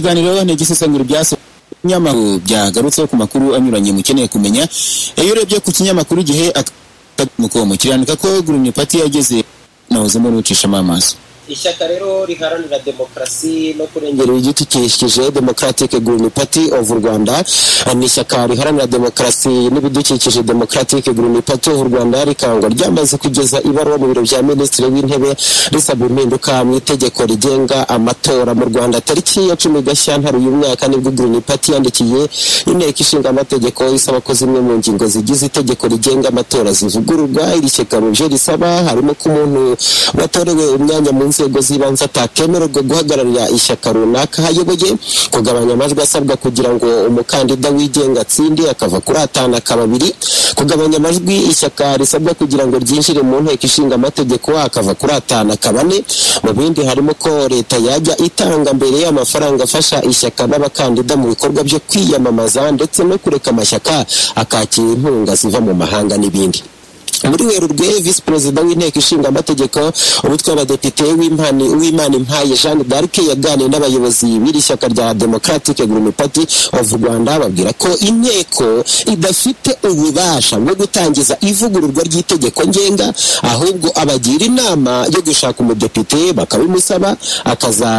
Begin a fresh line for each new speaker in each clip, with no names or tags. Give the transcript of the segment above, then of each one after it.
ibiganiro ni igisesengura ibyasohoye ibinyamakuru byagarutse ku makuru anyuranye mukeneye kumenya iyo urebye ku kinyamakuru gihe akamukomo kirandika ko Green Party yageze nawuzemo n'ucishamo amaso
ishyaka rero riharanira demokarasi no kurengera
igiti kishije democratic green party of rwanda ni ishyaka riharanira demokarasi n'ibidukikije democratic green party of rwanda rikangwa ryamaze kugeza ibaruwa mu biro bya minisitiri w'intebe risaba impinduka mu itegeko rigenga amatora mu rwanda tariki ya cumi gashyantare uyu mwaka nibwo green party yandikiye inteko ishinga amategeko isaba ko zimwe mu ngingo zigize itegeko rigenga amatora zivugururwa iri shyaka mu byo risaba harimo ko umuntu watorewe umwanya mu nzego inzego z'ibanze atakemererwa guhagararira ishyaka runaka hayoboye kugabanya amajwi asabwa kugira ngo umukandida wigenga atsinde akava kuri atanu akaba abiri kugabanya amajwi ishyaka risabwa kugira ngo ryinjire mu nteko ishinga amategeko akava kuri atanu akaba ane mu bindi harimo ko leta yajya itanga mbere y'amafaranga afasha ishyaka n'abakandida mu bikorwa byo kwiyamamaza ndetse no kureka amashyaka akakira inkunga ziva mu mahanga n'ibindi muri werurwe visi perezida w'inteko ishinga amategeko umutwe w'abadepite w'imana impaye jeanne d'arc yaganiriye n'abayobozi b'iri shyaka rya democratic green party of rwanda babwira ko inteko idafite ububasha bwo gutangiza ivugururwa ry'itegeko ngenga ahubwo abagira inama yo gushaka umudepite bakabimusaba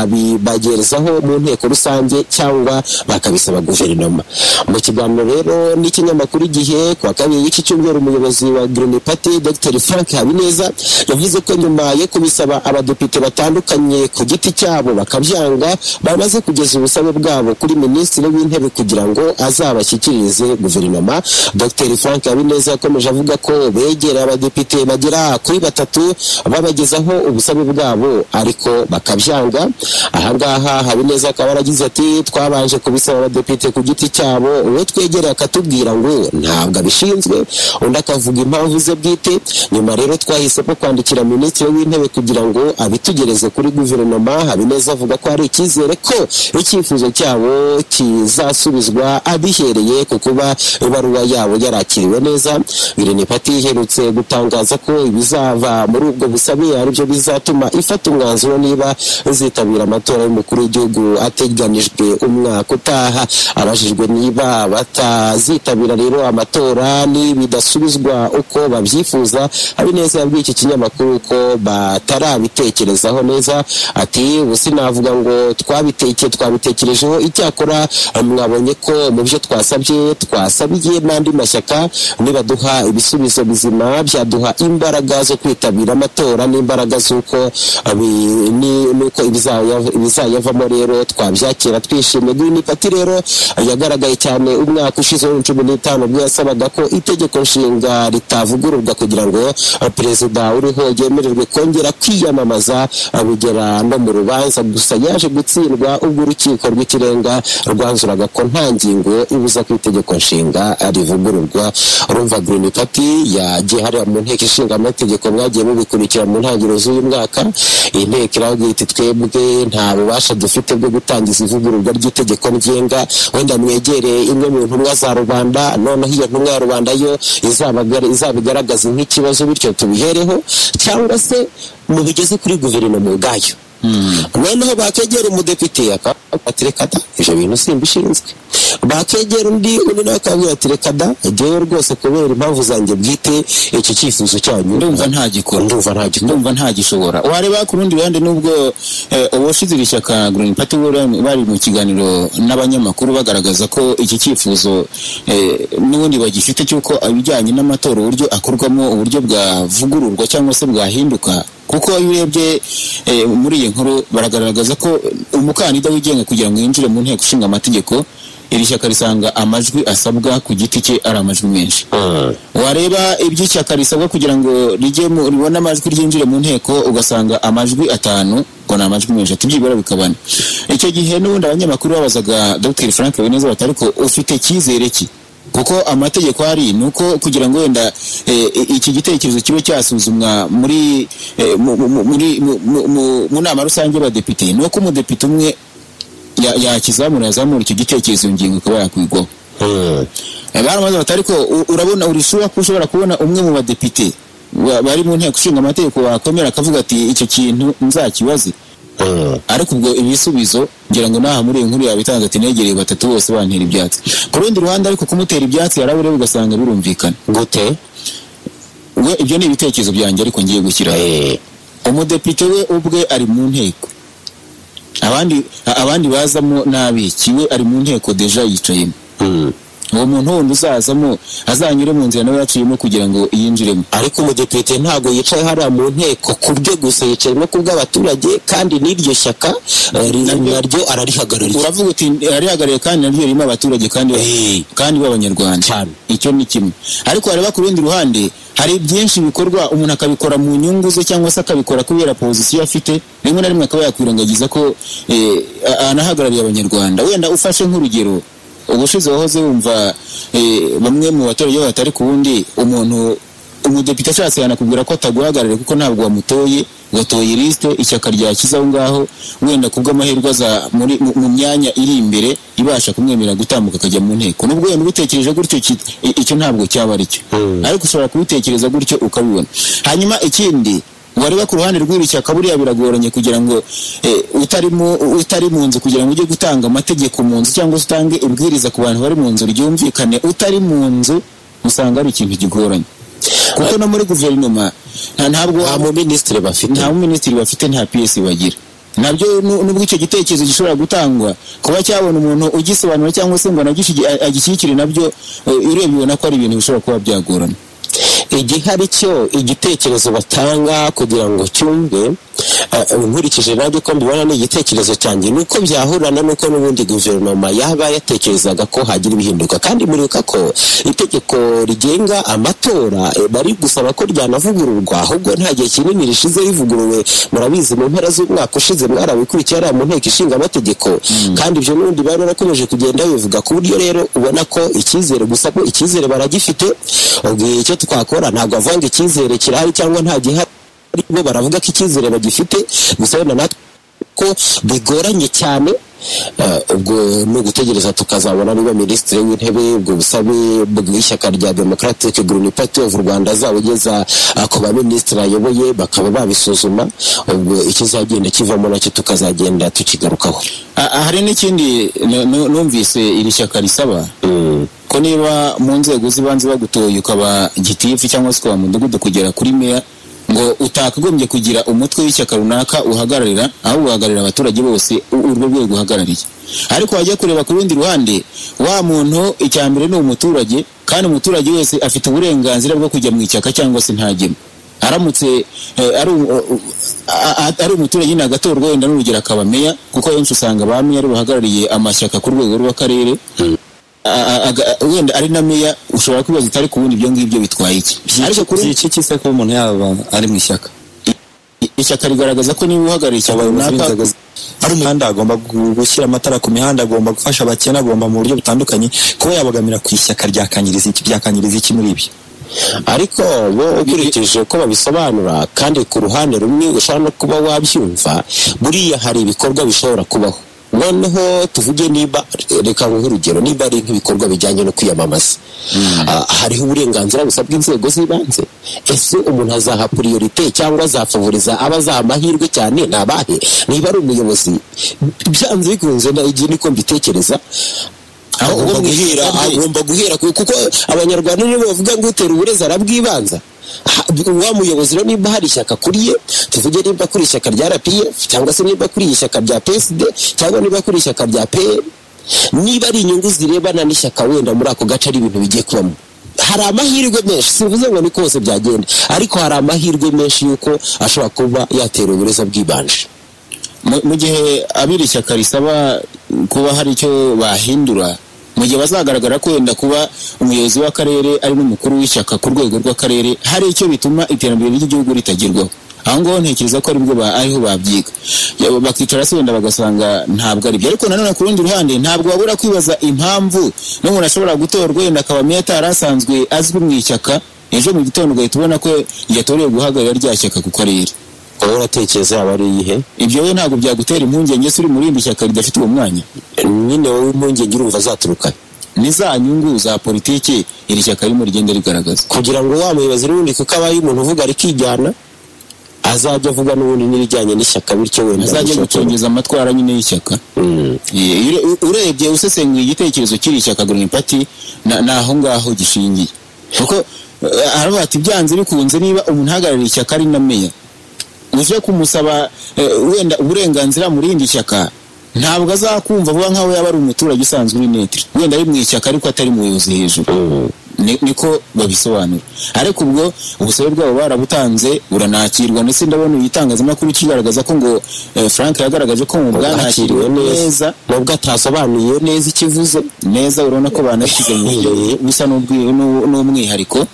akazabibagerezaho mu nteko rusange cyangwa bakabisaba guverinoma mu kiganiro rero n'ikinyamakuru igihe ku wa kabiri w'iki cyumweru umuyobozi wa green party party dr frank habineza yavuze ko nyuma yo kubisaba abadepite batandukanye ku giti cyabo bakabyanga bamaze kugeza ubusabe bwabo kuri minisitiri w'intebe kugira ngo azabashyikirize guverinoma dr frank habineza yakomeje avuga ko begera abadepite bagera kuri batatu babagezaho ubusabe bwabo ariko bakabyanga ahangaha habineza akaba yaragize ati twabanje kubisaba abadepite ku giti cyabo uwo twegereye akatubwira ngo ntabwo abishinzwe undi akavuga impamvu ze bwite nyuma rero twahisemo kwandikira minisitiri w'intebe kugira ngo abitugereze kuri guverinoma habineza avuga ko hari icyizere ko icyifuzo cyabo kizasubizwa abihereye ku kuba ibaruwa yabo yarakiriwe neza Green Party iherutse gutangaza ko ibizava muri ubwo busabe aribyo bizatuma ifata umwanzuro niba izitabira amatora y'umukuru w'igihugu ateganijwe umwaka utaha abajijwe niba batazitabira rero amatora nibidasubizwa uko babyifuza habineza yabwiye iki kinyamakuru ko batarabitekerezaho neza ati ubu sinavuga ngo twabiteke twabitekerejeho icyakora mwabonye ko mu byo twasabye twasabiye n'andi mashyaka nibaduha ibisubizo bizima byaduha imbaraga zo kwitabira amatora n'imbaraga z'uko n'uko ibizayavamo rero twabyakira twishimye green party rero yagaragaye cyane umwaka ushize w'ibihumbi cumi n'itanu ubwo yasabaga ko itegeko nshinga ritavuga ivugururwa kugira ngo perezida uriho yemererwe kongera kwiyamamaza bigera no mu rubanza gusa yaje gutsindwa ubwo urukiko rw'ikirenga rwanzuraga ko nta ngingo ibuza ko itegeko nshinga rivugururwa urumva green party yagiye hariya mu nteko ishinga amategeko mwagiye mubikurikira mu ntangiriro z'uyu mwaka iyi nteko iravuga iti twebwe nta bubasha dufite bwo gutangiza ivugururwa ry'itegeko ngenga wenda mwegereye imwe mu ntumwa za rubanda noneho iyo ntumwa ya rubanda yo izabigaragaza bigaragaza nk'ikibazo bityo tubihereho cyangwa se mubigeze kuri guverinoma ubwayo noneho bakegera umudepite akabwira reka da ibyo bintu simbishinzwe bakegera undi undi nawe akabwira ati reka da ngewe rwose kubera impamvu zanjye bwite iki cyifuzo cyanyu
ndumva ntagikora
ndumva ntagikora
ndumva ntagishobora wareba ku rundi ruhande n'ubwo uwashize iri shyaka green party bari mu kiganiro n'abanyamakuru bagaragaza ko iki cyifuzo n'ubundi bagifite cy'uko ibijyanye n'amatora uburyo akorwamo uburyo bwavugururwa cyangwa se bwahinduka kuko iyo urebye muri iyi nkuru baragaragaza ko umukandida wigenga kugira ngo yinjire mu nteko ishinga amategeko iri shyaka risanga amajwi asabwa ku giti cye ari amajwi menshi wareba ibyo ishyaka risabwa kugira ngo ribone amajwi ryinjire mu nteko ugasanga amajwi atanu ngo ni amajwi menshi atibyibura bikabana icyo gihe n'ubundi abanyamakuru babazaga dr frank beneza batari ko ufite icyizere ki kuko amategeko ari ni uko kugira ngo wenda iki gitekerezo kibe cyasuzumwa muri mu nama rusange y'abadepite ni uko umudepite umwe yakizamura yazamura icyo gitekerezo ngingo ikaba yakwigwaho baramaze batari ko urabona urishobora ko ushobora kubona umwe mu badepite bari mu nteko ishinga amategeko wakomera akavuga ati icyo kintu nzakibaze ariko ubwo ibisubizo ngira ngo naha muri iyi nkuru yawe itanze ati negereye batatu bose bantera ibyatsi ku rundi ruhande ariko kumutera ibyatsi yaraburiwe ugasanga birumvikana
gute
we ibyo ni ibitekerezo byanjye ariko ngiye gushyiraho
Eh,
umudepite we ubwe ari mu nteko abandi a- abandi bazamo n'abiki we ari mu nteko deja yicayemo
mm.
uwo muntu wundi uzazamo azanyure mu nzira nawe yaciyemo kugira ngo yinjiremo
ariko umudepite ntabwo yicaye hariya mu nteko ku bwe gusa yicaye no ku bw'abaturage kandi n'iryo shyaka eh, ri- naryo ararihagarariye
uravuga uti arihagarariye kandi naryo ririmo abaturage kandi ba-
Eh.
kandi b'abanyarwanda
Cyane.
icyo ni kimwe ariko wareba ku rundi ruhande hari byinshi bikorwa umuntu akabikora mu nyungu ze cyangwa se akabikora kubera pozisiyo afite rimwe na rimwe akaba yakwirengagiza ko eh, a- anahagarariye abanyarwanda wenda ufashe nk'urugero ubushize wahoze wumva eh, bamwe mu baturage iyo batari ku wundi umuntu umudepite ashatse yanakubwira ko ataguhagarariye kuko ntabwo wamutoye watoye lisite ishyaka ryakiza aho ngaho wenda ku bw'amahirwe aza muri- mu mu myanya iri imbere ibasha kumwemerera gutambuka akajya mu nteko nubwo wenda ubitekereje gutyo ki- i- icyo ntabwo cyaba aricyo
Mm.
ariko ushobora kubitekereza gutyo ukabibona hanyuma ikindi wareba ku ruhande rw'iri shyaka buriya biragoranye kugira ngo eh, utarimo utari mu nzu kugira ngo ujye gutanga amategeko mu nzu cyangwa se utange ibwiriza ku bantu bari mu nzu ryumvikane utari mu nzu usanga ari ikintu kigoranye kuko no muri guverinoma nta ntabwo
nta mu minisitiri bafite
nta minisitiri bafite nta PS bagira nabyo nu- nubwo icyo gitekerezo gishobora gutangwa kuba cyabona umuntu ugisobanura cyangwa se ngo anagishigi- a- agishyigikire nabyo eh, urebye ubona ko ari ibintu bishobora kuba byagorana
igihari cyo igitekerezo batanga kugira ngo cyumve eh, nkurikije nanjye ko mbibona ni igitekerezo cyanjye ni uko byahurana n'uko n'ubundi guverinoma yaba yatekerezaga ko hagira ibihinduka kandi muribuka ko itegeko rigenga amatora eh, bari gusaba ko ryanavugururwa ahubwo nta gihe kinini rishize rivuguruwe murabizi mu mpera z'umwaka ushize mwarabikurikiye hariya mu nteko ishinga amategeko kandi ibyo n'ubundi bari barakomeje kugenda bivuga ku buryo rero ubona ko icyizere gusa ko icyizere baragifite ubwo icyo twakora ntabwo avanga icyizere kirahari cyangwa nta gihari bo baravuga ko icyizere bagifite gusa wenda natwe ko bigoranye cyane eh, ubwo ni ugutegereza tukazabona niba minisitiri w'intebe ubwo busabe bw'ishyaka rya democratic green party of rwanda azabugeza eh, ku baminisitiri ayoboye bakaba babisuzuma ubwo ikizagenda kivamo nacyo tukazagenda tukigarukaho
A- a- hari n'ikindi nu- nu- numvise iri shyaka risaba
Mm.
ko niba mu nzego z'ibanze bagutoye ukaba gitifu cyangwa se ukaba mudugudu kugera kuri meya ngo utakagombye kugira umutwe w'ishyaka runaka uhagararira aho uhagararira abaturage bose u- urwo rwego uhagarariye ariko wajya kureba ku rundi ruhande wa muntu icya mbere ni umuturage kandi umuturage wese afite uburenganzira bwo kujya mu ishyaka cyangwa se ntajyemo aramutse eh, ari um- u- a- a- ari umuturage nyine agatorwa wenda n'urugero akaba meya kuko abenshi usanga ba meya ari bahagarariye amashyaka ku rwego rw'akarere a- a- aga- wenda ari na meya ushobora kwibaza utari kubona ibyo ngibyo bitwaye iki ariko kuri
byicye kisa ko umuntu yaba ari mu ishyaka
ishyaka rigaragaza ko niba uhagarariye ishyaka runaka
Inzego z- hari umuhanda agomba gu- gushyira amatara ku mihanda agomba gufasha abakene agomba mu buryo butandukanye kuba yabogamira ku ishyaka ryakanyiriza iki byakanyiriza iki muri ibyo
ariko bo ukurikije uko babisobanura kandi ku ruhande rumwe ushobora no kuba wabyumva buriya hari ibikorwa bishobora kubaho noneho tuvuge niba reka nguhe urugero niba ari nk'ibikorwa bijyanye no kwiyamamaza Ah, hariho uburenganzira busabwa inzego z'ibanze ese umuntu azaha priorite cyangwa azafavoriza abazaha amahirwe cyane ni abahe niba ari umuyobozi byanze bikunze na igihe niko mbitekereza aho uwo
Agomba
mwihera
guhera-
agomba guhera ku- kuko abanyarwanda nibo bavuga ngo utera uburezi arabwibanza Ha- wa muyobozi rero nimba hari ishyaka kuri ye tuvuge nimba kuri ishyaka rya rpf cyangwa se nimba kuri ishyaka rya psd cyangwa niba kuri ishyaka rya pl niba ari inyungu zirebana n'ishyaka wenda muri ako gace ari ibintu bigiye kubamo hari amahirwe menshi sivuze ngo ni kose byagenda ariko hari amahirwe menshi y'uko ashobora kuba yatera uburezi bwibanje
mu- mu gihe abiri ishyaka risaba kuba hari icyo bahindura mu gihe bazagaragara ko wenda kuba umuyobozi w'akarere ari n'umukuru w'ishyaka ku rwego rw'akarere hari icyo bituma iterambere ry'igihugu ritagerwaho aho ngaho ntekereza ko aribwo ba- ariho babyiga Ya- bakicara se wenda bagasanga ntabwo aribyo ariko nanone ku rundi ruhande ntabwo wabura kwibaza impamvu n'umuntu ashobora gutorwa wenda akaba meya atari asanzwe azwi mu ishyaka ejo mu gitondo ugahita ubona ko yatorewe guhagararira rya shyaka ku karere
wowe uratekereza yaba ari iyihe
ibyo we ntabwo byagutera impungenge se uri muri iri shyaka ridafite uwo mwanya
nyine wowe impungenge urumva azaturukayo
ni za nyungu za politiki iri shyaka ririmo rigenda rigaragaza
kugira ngo wa muyobozi n'ubundi kuko abaye umuntu uvuga rikijyana azajya avuga n'ubundi n'ibijyanye n'ishyaka bityo wenda
azajya
gushakira-
gucengeza amatwara nyine y'ishyaka
Mm.
Eh, ure- u- urebye usesenguye igitekerezo cy'iri shyaka green party na- ni aho ngaho gishingiye kuko eh, haravuga ati byanze bikunze niba umuntu uhagarariye ishyaka ari na meya uje kumusaba eh, wenda uburenganzira mu rindi shyaka ntabwo azakumva vuba nk'aho yaba ari umuturage usanzwe uri netre wenda ari mu ishyaka ariko atari mu buyobozi hejuru Ni- niko babisobanura ariko ubwo ubusabe bwabo barabutanze buranakirwa ndetse ndabona igitangazamakuru kigaragaza ko ngo eh, frank yagaragaje ko mu bwanakiriwe
bwakiriwe neza
neza
nubwo atasobanuye neza ikivuze
neza urabona ko banashyize mu buryo busa n'ubwi- n'u- n'umwihariko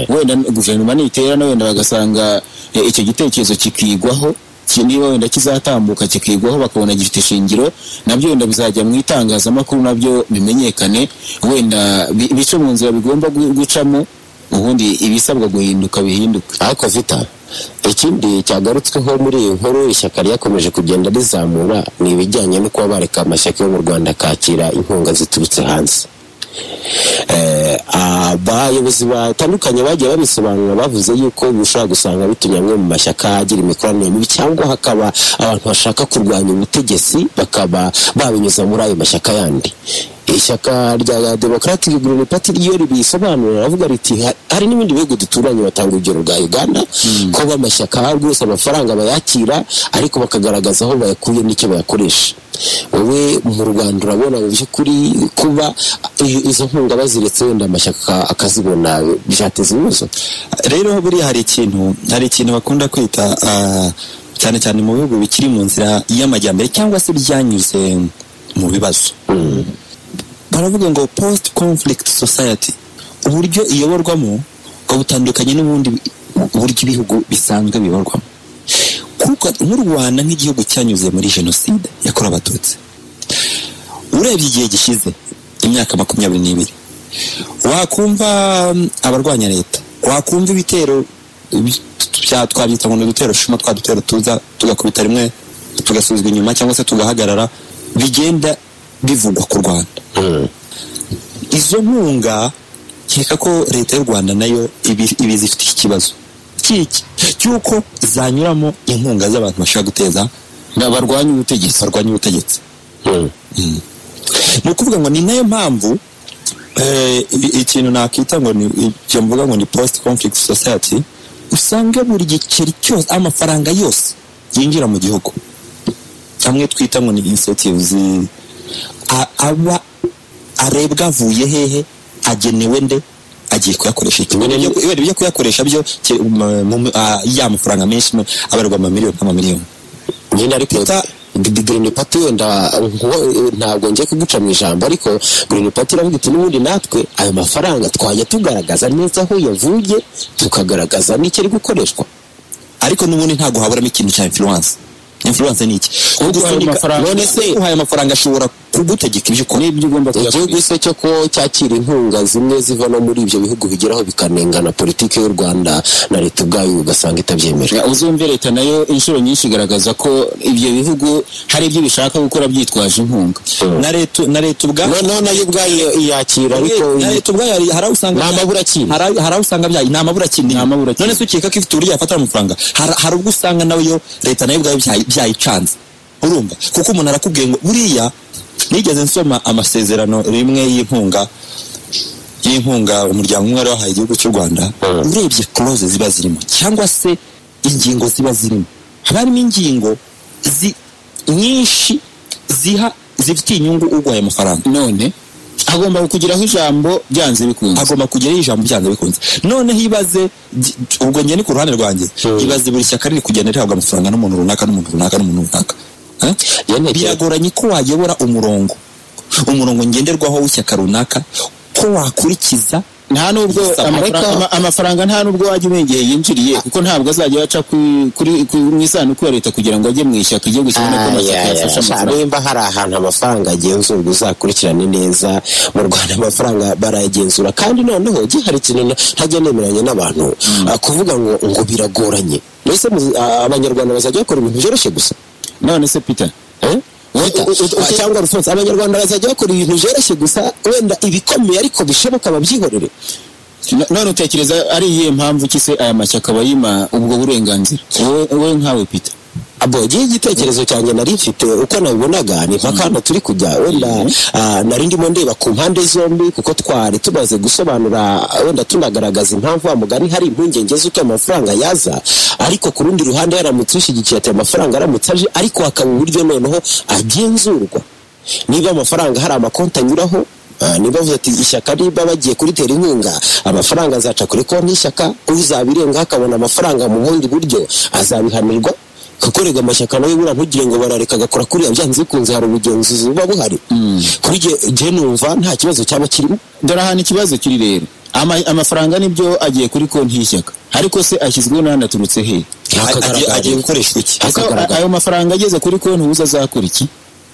wenda guverinoma niterana wenda bagasanga eh, icyo gitekerezo kikigwaho ki- niba wenda kizatambuka kikigwaho bakabona gifite ishingiro nabyo wenda bizajya mu itangazamakuru nabyo bimenyekane wenda bi- bice mu nzira bigomba gu- gucamo ubundi ibisabwa guhinduka bihinduke
ariko vita ikindi cyagarutsweho muri iyi nkuru ishyaka ryakomeje kugenda rizamura ni ibijyanye no kuba bareka amashyaka yo mu rwanda akakira inkunga ziturutse hanze Eh, abayobozi batandukanye bagiye babisobanura bavuze yuko bishobora gusanga bitumye amwe mu mashyaka agira imikoranire mibi cyangwa hakaba abantu bashaka kurwanya ubutegetsi bakaba babinyuza muri ayo mashyaka yandi ishyaka rya democratic green party ryo ribisobanura ravuga riti "Ha- hari n'ibindi bihugu duturanye batanga urugero rwa uganda ko b'amashyaka rwose amafaranga bayakira ariko bakagaragaza aho bayakuye n'icyo bayakoresha wowe mu rwanda urabona mu by'ukuri kuba i- izo nkunga baziretse wenda amashyaka akazibona byateza ibibazo
rero buriya hari ikintu hari ikintu bakunda kwita ah, cyane cyane mu bihugu bikiri mu nzira y'amajyambere cyangwa se byanyuze mu bibazo baravuga ngo post conflict society uburyo iyoborwamo ngo butandukanye n'ubundi bi- uburyo ibihugu bisanzwe biyoborwamo kuko nk'u rwanda nk'igihugu cyanyuze muri jenoside yakorewe abatutsi urebye igihe gishize imyaka makumyabiri n'ibiri wakumva mm, abarwanya leta wakumva ibitero by- bya twabyita ngo ni udutero shuma twa dutero tuza tugakubita rimwe tugasubizwa inyuma cyangwa se tugahagarara bigenda bivugwa ku rwanda izo nkunga nkeka ko leta y'u rwanda nayo ibi, ibi zifite ikibazo cyiki cy'uko zanyuramo inkunga z'abantu bashobora guteza
barwanya ubutegetsi
barwanya ubutegetsi ni ukuvuga ngo ni nayo mpamvu eh, i- ikintu nakwita ngo ni ibyo mvuga ngo ni post conflict society usanga buri giceri cyose amafaranga yose yinjira mu gihugu amwe twita ngo ni incentives a- aba arebwa avuye hehe agenewe nde agiye kuyakoresha iki Ibyo- ibyo- ibyo kuyakoresha byo ke- mu- mu- ah, ya mafaranga menshi abarwa amamiliyoni nk'amamiliyoni
nyine ariko
Peter-
G- G- Green Party wenda nko- ntabwo ngiye kuguca mu ijambo ariko Green Party iravuga iti n'ubundi natwe ayo mafaranga twajya tugaragaza neza aho yavuye tukagaragaza n'icyo ari gukoreshwa
ariko n'ubundi ntabwo haburamo ikintu cya influence influence ni iki
ayo mafaranga-
none se uhaye amafaranga ashobora kugutegeka ibyo ukora
n'ibyo ugomba
igihugu
kuyakoresha
se cyo ko cyakira inkunga zimwe ziva no muri ibyo bihugu bigeraho bikanengana politiki y'u rwanda na leta ubwayo ugasanga itabyemera
Ya, uzumve leta nayo inshuro nyinshi igaragaza ko ibyo bihugu hari ibyo bishaka gukora byitwaje inkunga
na leta na leta ubwayo
noneho nayo ubwayo yakira ariko
na leta ubwayo hari- hari aho usanga
Ni amabura akina.
hari hari aho usanga byayi ni amabura akina
Ni amabura akina.
none se ukeka ko ifite uburyo yafatira amafaranga hari hari ubwo usanga nawe yo leta nayo ubwayo byayi- byayicanze urumva kuko umuntu arakubwiye ngo buriya nigeze nsoma amasezerano rimwe y'inkunga y'inkunga umuryango umwe wari wahaye igihugu cy'u rwanda urebye clause ziba zirimo cyangwa se ingingo ziba zirimo haba harimo ingingo zi- nyinshi ziha zifitiye inyungu urwaye amafaranga
none agomba kugiraho ijambo byanze bikunze
agomba kugeraho ijambo byanze bikunze noneho ibaze gi- ubwo njye ni ku ruhande rwanjye ibaze buri shyaka riri kugenda rihabwa amafaranga n'umuntu runaka n'umuntu runaka n'umuntu runaka Eh?
Yane-
biragoranye ko wayobora umurongo umurongo ngenderwaho w'ishyaka runaka ko wakurikiza
nta nubwo
Yes,
amafaranga-
Amerika-
ama- amafaranga nta nubwo wajya umenya igihe yinjiriye kuko ntabwo azajya aca ku- kuri ku- mu isanduku ya leta kugira ngo ajye mu ishyaka igihugu kibone ko amashyaka yafashe amafaranga
nimba hari ahantu amafaranga agenzurwa uzakurikirane neza mu rwanda amafaranga barayagenzura kandi noneho igihe hari ikintu na- ntajya nemeranya n'abantu ah, kuvuga ngo ngo biragoranye mbese muzi- ah, abanyarwanda bazajya bakora ibintu byoroshye gusa
none se peter
Eh? Wita,
u- u-
ah, cyangwa rufonse abanyarwanda bazajya bakora ibintu byoroshye gusa wenda ibikomeye ariko bishoboka babyihorere
No- none utekereza ari iyihe mpamvu ki se aya mashyaka aba yima ubwo burenganzira wowe wowe nkawe pita
abogiye igitekerezo cyanjye nari mfite uko nabibonaga ni mpaka hano turi kujya wenda ah, nari ndimo ndeba ku mpande zombi kuko twari tumaze gusobanura wenda tunagaragaza impamvu wa mugani hari impungenge z'uko amafaranga yaza ariko ku rundi ruhande yaramutse ushyigikiye ati amafaranga aramutse aje ariko hakaba uburyo noneho agenzurwa niba amafaranga hari amakonti anyuraho ah, niba bavuze ati ishyaka niba bagiye kuritera inkunga amafaranga azaca kuri konti y'ishyaka uzabirengaho akabona amafaranga mu bundi buryo azabihanirwa kuko rega amashyaka nawe buriya ntugire ngo barareka agakora kuriya byanze bikunze hari ubugenzuzi buba buhari kuri jye jye numva nta kibazo cyaba kirimo
dore ahantu ikibazo kiri rero Ama- amafaranga nibyo agiye kuri konti y'ishyaka ariko se ashyizweho n'ahandi aturutse hehe
Agiye- agiye
hakagaragara
gukoreshwa iki
Ese
Hakagaragara.
ayo mafaranga ageze kuri konti ubuze azakora iki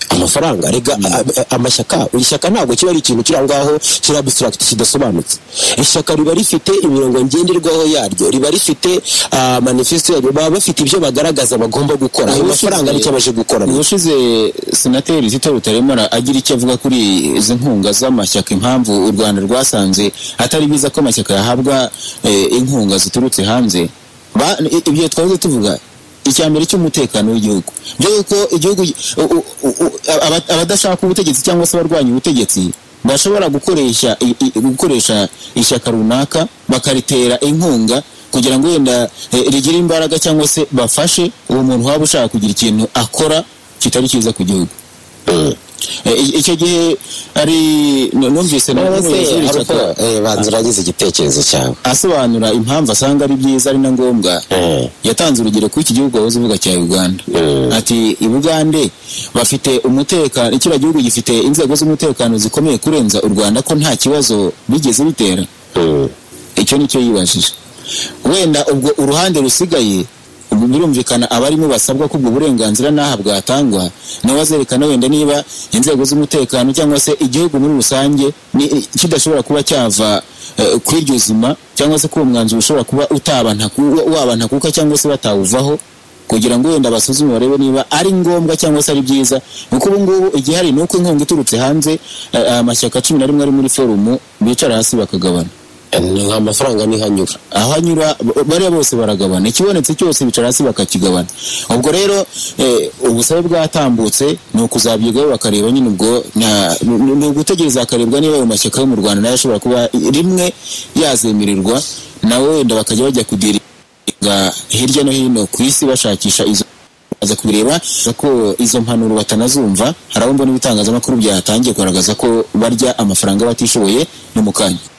amafaranga rega a- a- amashyaka ishyaka ntabwo kiba ari ikintu kiri aho ngaho kiri abstract kidasobanutse ishyaka riba rifite imirongo ngenderwaho yaryo riba rifite ah, manifesto yaryo baba bafite ibyo bagaragaza bagomba gukora ayo mafaranga nicyo baje gukora
ubushize senateri zito rutaremara agira icyo avuga kuri izi nkunga z'amashyaka impamvu u rwanda rwasanze atari byiza ko amashyaka yahabwa eh, inkunga ziturutse hanze Ba- i- ibyo twahoze tuvuga icya mbere cy'umutekano w'igihugu byo yuko igihugu u- u- u- aba- abadashaka ubutegetsi cyangwa se abarwanya ubutegetsi bashobora gukoresha i- i- gukoresha ishyaka runaka bakaritera inkunga kugira ngo wenda eh, rigire imbaraga cyangwa se bafashe uwo muntu waba ushaka kugira ikintu akora kitari cyiza ku gihugu Eh, i- icyo gihe ari nu- numvise na- n'umuyobozi w'ishyaka
banza uragize igitekerezo cyawe
asobanura impamvu asanga ari byiza ari na ngombwa
Eh.
yatanze urugero kuri iki gihugu wahoze uvuga cya uganda ati i bugande bafite umutekano kiriya gihugu gifite inzego z'umutekano zikomeye kurenza u rwanda ko nta kibazo bigeze bitera icyo nicyo yibajije wenda ubwo uruhande rusigaye ubu birumvikana abarimo basabwa ko ubwo burenganzira n'aha bwatangwa nabo bazerekana wenda niba inzego z'umutekano cyangwa se igihugu muri rusange ni- kidashobora kuba cyava eh, kuri iryo zima cyangwa se ko uwo mwanzuro ushobora kuba utabantaku- wabantakuka cyangwa se batawuvaho kugira ngo wenda basuzume barebe niba ari ngombwa cyangwa se ari byiza kuko ubu ngubu igihari ni uko inkunga iturutse hanze eh, amashyaka cumi na rimwe ari muri forumu bicara hasi bakagabana
nta mafaranga ntihanyura
aho anyura b- bariya bose baragabana ikibonetse cyose bicara hasi bakakigabana ubwo rero eh, ubusabe bwatambutse ni ukuzabyigaho bakareba nyine ubwo nta- ni- ni ni ugutegereza hakarebwa niba ayo mashyaka yo mu rwanda nayo ashobora kuba rimwe yazemererwa nawe wenda bakajya bajya kudiringa hirya no hino ku isi bashakisha izo baza kubireba ko izo mpanuro batanazumva hari abo mbona ibitangazamakuru byatangiye kugaragaza ko barya amafaranga batishoboye ni mu kanya